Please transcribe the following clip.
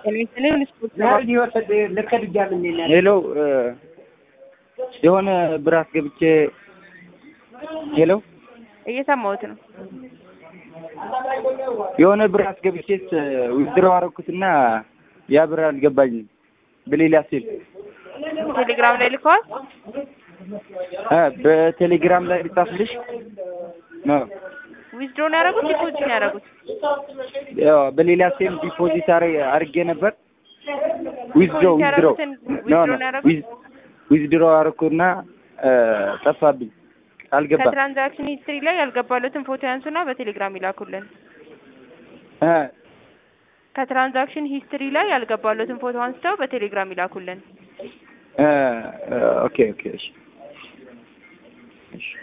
ሄሎ የሆነ ብር አስገብቼ ሄሎ እየሰማሁት ነው። የሆነ ብር አስገብቼ ዊዝድሮው አደረኩትና ያ ብር አልገባኝም። በሌላ ሲል ቴሌግራም ላይ ልከዋል። እ በቴሌግራም ላይ ልጻፍልሽ ነው። ዊዝድሮ ነው ያደረጉት፣ ዲፖዚት ነው ያደረጉት። ያው በሌላ ሴም ዲፖዚት አድርጌ ነበር። ዊዝድሮ ዲፖዚት ዊዝድሮ ያደረጉትን ኖ ዊዝድሮ ኖ ነው ያደረጉት። ዊዝድሮ አደረኩና ጠፋብኝ፣ አልገባም። ከትራንዛክሽን ሂስትሪ ላይ ያልገባሉትን ፎቶ ያንሱና በቴሌግራም ይላኩልን። እ ከትራንዛክሽን ሂስትሪ ላይ ያልገባሉትን ፎቶ አንስተው በቴሌግራም ይላኩልን። እ ኦኬ ኦኬ እሺ እሺ